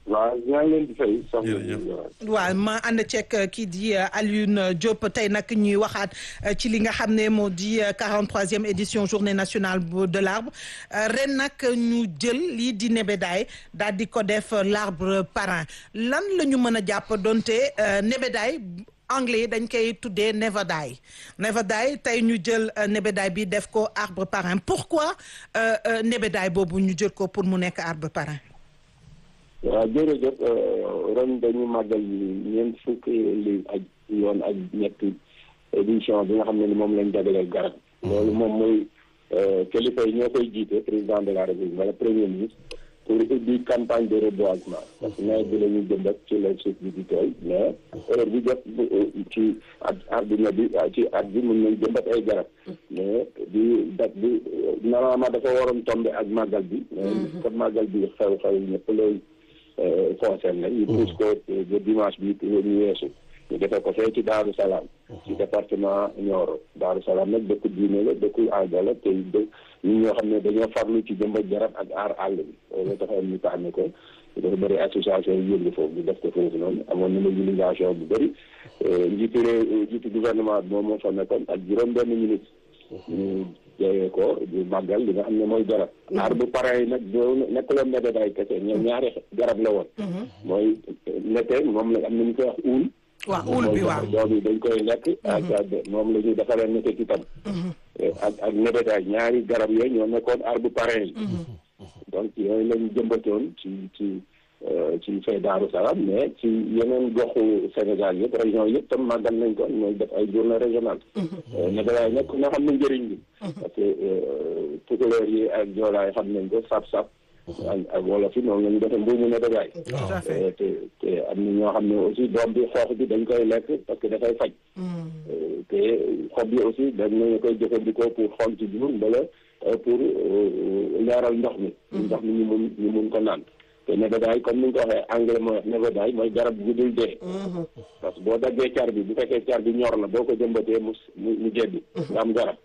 waaw ñaa ngi leen di fay. jërëjëf waaw ma ànd ceeg kii di Alioune Diop tey nag ñuy waxaat ci li nga xam ne moo di 43e édition journée nationale de l'arbre ren nag ñu jël lii di nebedaay daal di ko def l'arbre parrain lan la ñu mën a jàpp donte nebedaay anglais yi dañ koy tuddee nebedaay nebedaay tey ñu jël nebedaay bi def ko arbre parrain pourquoi nebedaay boobu ñu jël ko pour mu nekk arbre parrain. waaw jërëjëf ren dañu màggal ñeent fukki li ak yoon ak ñetti édition bi nga xam ne ni moom lañ jagleel garab loolu moom mooy kilifa yi ñoo koy jiite président de la république wala premier ministre pour ubbi campagne de reboisement parce que nawet bi la ñuy jëmbat ci la suuf bi di tooy mais heure bi jot ci at àdduna bi ci at bi mën nañ jëmbat ay garab mais di dat bi normalement dafa waroon tomber ak màggal bi mais comme màggal bi xew-xew ñëpp lay concerné ñu pousse ko ba dimanche bi ñu weesu ñu defee ko fee ci Daaru Salaam ci département Nioro Daaru Salaam nag dëkk diine la dëkku aada la te dë ñi ñoo xam ne dañoo farlu ci jëmbat garab ak aar àll bi loolu taxoon ñu tànn ko dafa bëri association yu yëngu foofu ñu def ko foofu noonu amoon na mobilisation bu bëri njiitu réew njiitu gouvernement bi moom moo fa nekkoon ak juróom benn ministre ñu jeyee ko di màggal li nga xam ne mooy garab aar bu pare yi nag doo nekkuloon nebedaay kese ñoom ñaari garab la woon mooy nete moom la am nañu koy wax uul waaw uul bi waaw doom yi dañ koy lekk ak moom la ñuy defaree nete ci tam ak ak nebedaay ñaari garab yooyu ñoo nekkoon aar bu pare yi donc yooyu lañu jëmbatoon ci ci ci fay Daaru Salaam mais ci yeneen goxu Sénégal yëpp région yëpp tam màggal nañ ko mooy def ay journée régionale nebedaay nag nga xam ne njëriñ bi parce que tukulóor yi ak joolaay xam nañ ko sap-sap ak wolof yi noonu la ñu defee mbuumu nebedaay te te am na ñoo xam ne aussi doom bi xoox bi dañ koy lekk parce que dafay faj te xob yi aussi dañ nañu koy jëfandikoo pour xool ci jur mbala pour leeral ndox mi ndox mi ñu mun ñu mun ko naan te nebedaay comme ni nga ko waxee anglais mooy nebedaay mooy garab gu dul dee parce que boo daggee car bi bu fekkee car bi ñor na boo ko jëmbatee mu mu jebbi nga am garab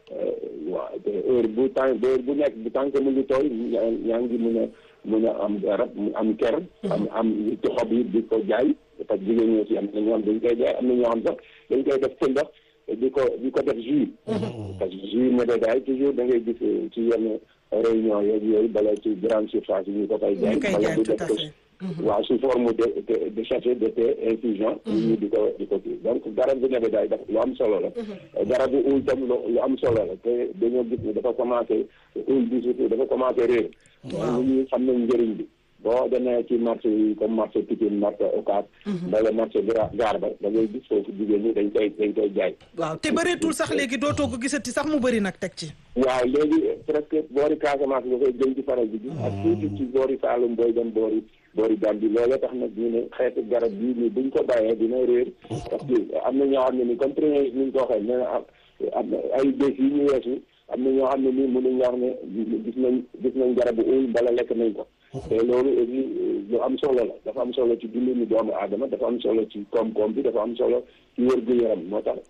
waaw te heure bu temps heure bu nekk bu tànk mu ngi tooy yaa ngi mun a mun a am garab am ker am am ci xob yi di ko jaay parce que jigéen ñi aussi am na ñoo xam dañ koy jaay am na ñoo xam sax dañ koy def pëndax di ko di ko def jus parce que jus nebedaay toujours da ngay gis ci yenn réunion yeeg yooyu bala ci grande surface yi ñu ko koy jaay bala di def ko waaw sous forme de de sachet de thé infusion ñu di ko di ko kii donc garab bu nebedaay daf lu am solo la garabu uul tam lu am solo la te dañoo gis ne dafa commencé uul bi surtout dafa commencé réer ñu ñu xam nañ njëriñ bi boo demee ci marché yi comme marché Pikine marché Ocass mbala marché gaar ba da ngay gis foofu jigéen ñi dañ koy dañ koy jaay waaw te bëreetul sax léegi dootoo ko gisati sax mu bëri nag teg ci waaw léegi presque boori Casamance nga koy gën ci faral di gis ak tuuti ci boori Saloum booy dem boori boori Gambie loolee tax nag ñu ne xeetu garab bii nii buñ ko bàyyee dina réer parce que am na ñoo xam ne ni comme premier ni ñu ko waxee nee na am na ay bés yi ñu weesu am na ñoo xam ne nii mënuñ wax ne gis nañ gis nañ garabu uul bala lekk nañ ko te loolu aussi lu am solo la dafa am solo ci dundinu doomu aadama dafa am solo ci koom-koom bi dafa am solo ci wér-gu-yaram moo tax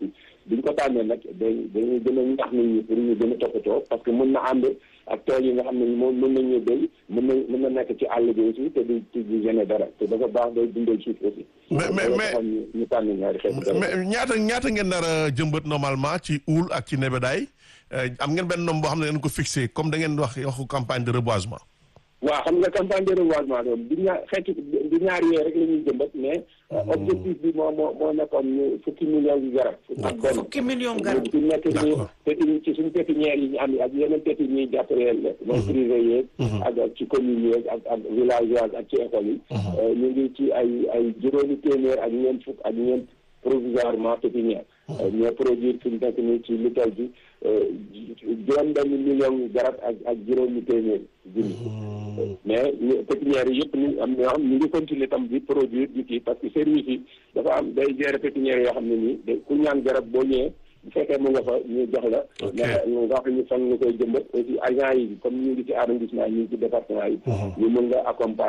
biñ ko tànnee nag dañ dañuy gën a ñax nit ñi pour ñu gën a toppatoo parce que mën na ànd ak tool yi nga xam ne moom mën nañu béy mën na mën na nekk ci àll bi aussi te du ci du gêné dara te dafa baax day dundal suuf aussi mais mais mais ñu tànn ñaari xeetu mais ñaata ñaata ngeen nar a jëmbat normalement ci uul ak ci nebedaay am ngeen benn nombre boo xam ne ngeen ko fixé comme da ngeen wax waxu campagne de reboisement waaw xam nga campagne de reboisement doon du ñaar xeeti du ñaar yooyu rek la ñuy jëmbat mais objectif bi moo moo moo nekkoon ñu fukki millions yu garab ak benn fukki millions garab ci nekk ñu péti ci suñu pépinière yi ñu am ak yeneen péti ñuy jàppaleel la moom privé yeeg ak ak ci commune yeeg ak ak villageoise ak ci école yi ñu ngi ci ay ay juróomi téeméer ak ñeent fukk ak ñeent provisoirement pépinière ñoo produire fi mu nekk nii ci lu toll bi juróom benn million garab ak ak juróomi téeméer junni mais pépinière yi yëpp ñu am ñoo xam ñu ngi continuer tam di produire di kii parce que service yi dafa am day gérer pépinière yoo xam ne nii da ku ñaan garab boo ñëwee bu fekkee mu nga fa ñu jox la mais nga wax ñu fan nga koy jëmbat aussi agent yi comme ñu ngi ci arrondissement ñu ngi ci département yi ñu mën nga accompagner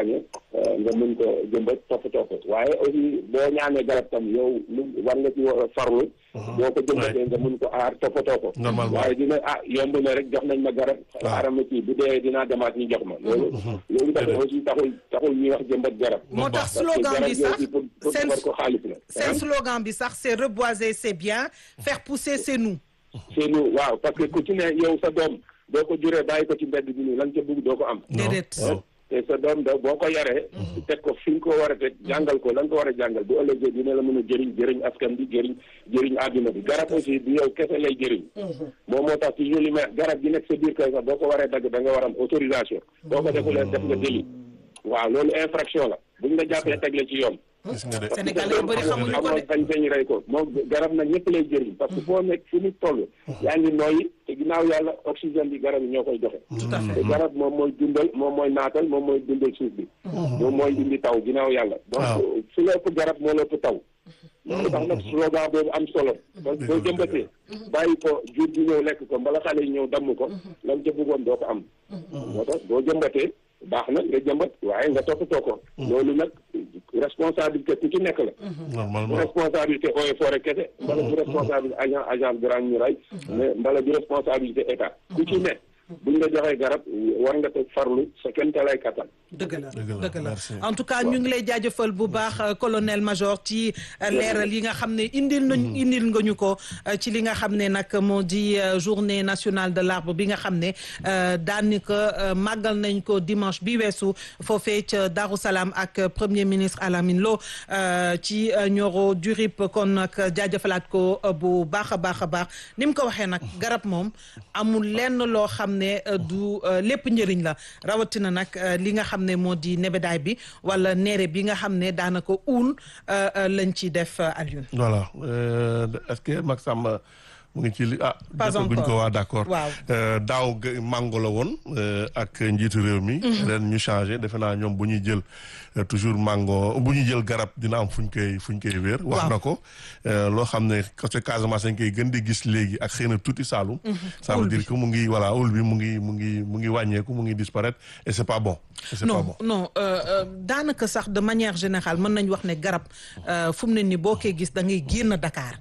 nga mën ko jëmbat toppatoo ko waaye aussi boo ñaanee garab tam yow lu war nga ci farlu boo ko jëmbatee nga mën ko aar toppatoo ko Normalement. waaye dina ah yomb na rek jox nañ ma garab xaaral ma kii bu dee dinaa demaat ñu jox ma loolu loolu dafa aussi taxul taxul ñuy wax jëmbat garab moo tax parce que slogan garab bi gi sax aussi pour pour seen defar ko xaalis la seen slogan bi sax c'est reboiser c'est bien faire pousser c'est nous c'est nous waaw parce que ku ci ne yow sa doom doo ko juree bàyyi ko ci mbedd bi nii lan ca bëgg doo ko am déedéet non. te sa doom da boo ko yaree teg ko fi nga ko war a teg jàngal ko lan ko war a jàngal bu ëllëgee dina la mën a jëriñ jëriñ askan bi jëriñ jëriñ àdduna bi garab aussi du yow kese lay jëriñ moom moo tax toujours li ma garab gi nekk sa biir kër sax boo ko waree dagg da nga war a am autorisation boo ko defulee def nga délit waaw loolu infraction la buñ la jàppee teg la ci yoon gis nga de Sénégalais yu bëri xamuñu ko de. amoon sañ-sañ rey ko moom garab nag ñëpp lay jëriñ parce que foo nekk fu nit toll yaa ngi nooyi te ginnaaw yàlla oxygène bi garab yi ñoo koy joxe tout à fait te garab moom mooy dundal moom mooy naatal moom mooy dundal suuf bi moom mooy indi taw ginnaaw yàlla Waaw. donc su la ëpp garab moo la ëpp taw loolu tax nag slogan boobu am solo donc boo jëmbatee bàyyi ko jur gi ñëw lekk ko mbala xale yi ñëw damm ko lan ca bëggoon doo ko am moo tax boo jëmbatee baax na nga jëmbat waaye nga toppatoo ko loolu nag responsabilité ku ci nekk la bu normalement responsabilité eaux et forêt kese mbala bu responsabilité agent agent Grande Muraille mais mbala bu responsabilité état ku ci ne buñ la joxee garab war nga ko farlu sa kenn lay kattan dëgg la Dëgg la, dëgg la merci. en tout cas ñu ngi lay jaajëfal bu baax euh, colonel major ci euh, leeral yi nga xam ne indil nañ indil nga ñu ko euh, ci li nga xam ne nag moo di euh, journée nationale de l'arbre bi nga xam ne euh, daanaka euh, màggal nañ ko dimanche bi weesu foofee ca Darou Salaam ak euh, premier ministre Alamine Lo euh, ci euh, Nioro du Rip kon nag jaajëfalaat ko euh, bu baax a baax a baax ni mu ko waxee nag garab moom amul lenn loo xam ne euh, du euh, lépp njëriñ la rawatina nag euh, li nga xam ne moo di nebedaay bi wala neere bi nga xam ne daanaka uul euh, euh, lañ ci def euh, Alioune. voilà Euh, est-ce que Max Samba mu ngi ci li ah. Pas jotaguñ encore. ko waa d'accord. Waaw. Euh, daaw ga- mango la woon euh, ak njiitu réew mi. ren ñu changé defe naa ñoom bu ñuy jël euh, toujours mango bu ñuy jël garab dina am fu ñu koy fu ñu koy wéer. wax Waaw. na ko Euh, loo xam ne côté Casamance dañ koy gën di gis léegi ak xëy na tuuti Saalum. ça veut Ul bi. dire que mu ngi voilà ul bi mu ngi mu ngi mu ngi wàññeeku mu ngi disparaître et c'est pas bon. et c'est pas non bon. non euh, euh, daanaka sax de manière générale mën nañ wax ne garab euh, fu mu ne ni boo koy gis da ngay génn Dakar.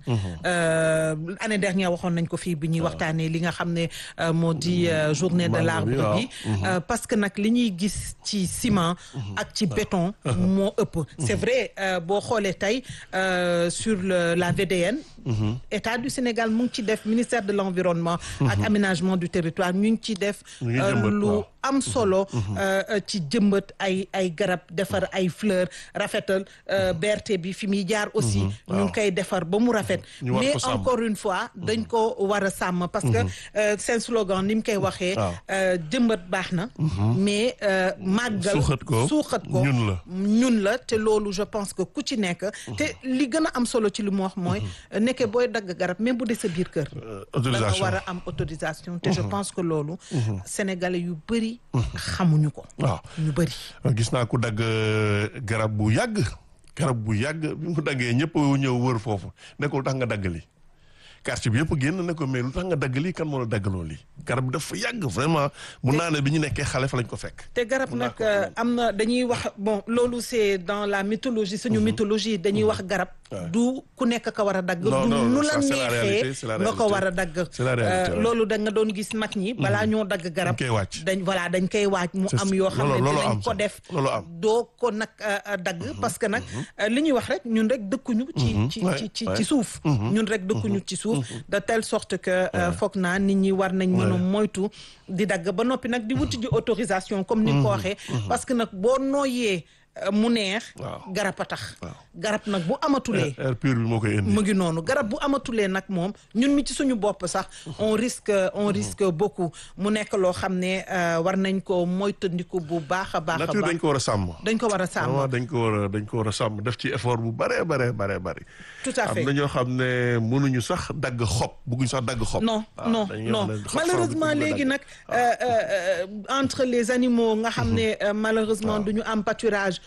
Euh, année dernière waxoon nañ ko fii bi ñuy waxtaanee li nga xam ne euh, moo di euh, journée de Mango l'arbre bi, waaw. bi. Euh, parce que nag li ñuy gis ci ciment. ak ci béton. moo ëpp. c'est vrai euh, boo xoolee tey euh, sur le la VDN. État du Sénégal mu ngi ci def ministère de l'environnement. ak aménagement du territoire ñu ngi ci def. Ñu ngi euh, jëmbat, lu waaw. am solo euh, euh, ci jëmbat ay ay garab defar ay fleurs rafetal euh, BRT bi fi muy jaar aussi ñu ngi koy defar ba mu rafet Ñu war mais ko sàmm. encore une fois dañ ko war a sàmm parce que euh, seen slogan ni mu koy waxee Waaw. euh, jëmbat baax na mais euh, màggal Suuxat ko, suuxat ko ñun la. ñun la te loolu je pense que ku ci nekk te li gën a am solo ci li mu wax mooy nekke booy dagg garab même bu dee sa biir kër Euh, da nga autorisation war a am autorisation te je pense que loolu sénégalais yu bëri xamuñu ko waaw. ñu bëri gis naa ku dagg euh, garab bu yàgg garab bu yàgg bi mu daggee ñëpp ñëw wër foofu nekkul tax nga dagg li quartier bi yëpp génn ne ko mais lu tax nga dagg lii kan moo la daggaloo lii garab bi dafa yàgg vraiment mun naa ne bi ñu nekkee xale fa lañ ko fekk. te garab nag D'accord. euh, am na dañuy wax bon loolu c'est dans la mythologie suñu mythologie dañuy wax garab du ku nekk ka war a dagg Non, du non, nu la ça, c'est la réalité, c'est neexee la nga ko réalité. war a dagg C'est la réalité, Euh, ouais. loolu da nga doon gis mag ñi balaa ñoo dagg garab koy wàcc. dañ voilà dañ koy waaj mu C'est am ça. yoo xam ne Loolu- loolu dinañ am ko sax. def Loolu am. doo ko nag euh, euh, dagg parce que nag euh, li ñuy wax rek ñun rek dëkkuñu ci ci Ouais, ci ci ouais. ci suuf ñun rek dëkkuñu ci suuf de telle sorte que euh, foog naa nit ñi war nañ mën a Ouais. moytu di dagg ba noppi nag di wuti ji autorisation comme ni nga ko waxee parce que nag boo nooyee euh, mu neex Waaw. garab a tax Waaw. garab nag bu amatulee air pur bi moo koy indi. mu ngi noonu garab bu amatulee nag moom ñun mi ci suñu bopp sax on risque on risque beaucoup mu nekk loo xam ne euh, war nañ ko moytandiku bu baax a baax a nature baax dañ ko war a sàmm. dañ ko war a sàmm vraiment dañ ko war a dañ ko war a sàmm def ci effort bu bare bare bare bare. tout à fait am na ñoo xam ne mënuñu sax dagg xob bëgguñ sax dagg xob. non waaw, non dañuy non wax ne xob sax malheureusement duñ ko léegi dagg. nag euh, euh, euh, entre les animaux nga xam ne euh, malheureusement du ñu am pâturage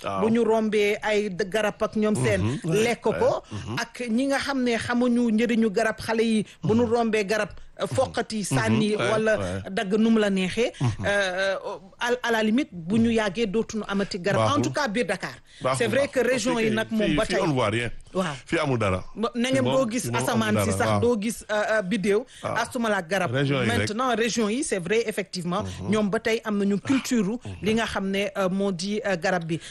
bu ñu rombee ay garab ak ñoom seen lekk ko ak ñi nga xam ne xamuñu njëriñu garab xale yi bu ñu rombee garab foqati sànni wala dagg nu mu la neexee à la limite bu ñu yàggee dootuñu amati garab en tout cas biir Dakar c'est vrai que région yi nag moom ba tey on voit rien waaw fii amul dara na ngeen doo gis asamaan si sax doo gis biddéew astumala garab maintenant région yi c'est vrai effectivement ñoom ba tey am nañu culture li nga xam ne moo di garab bi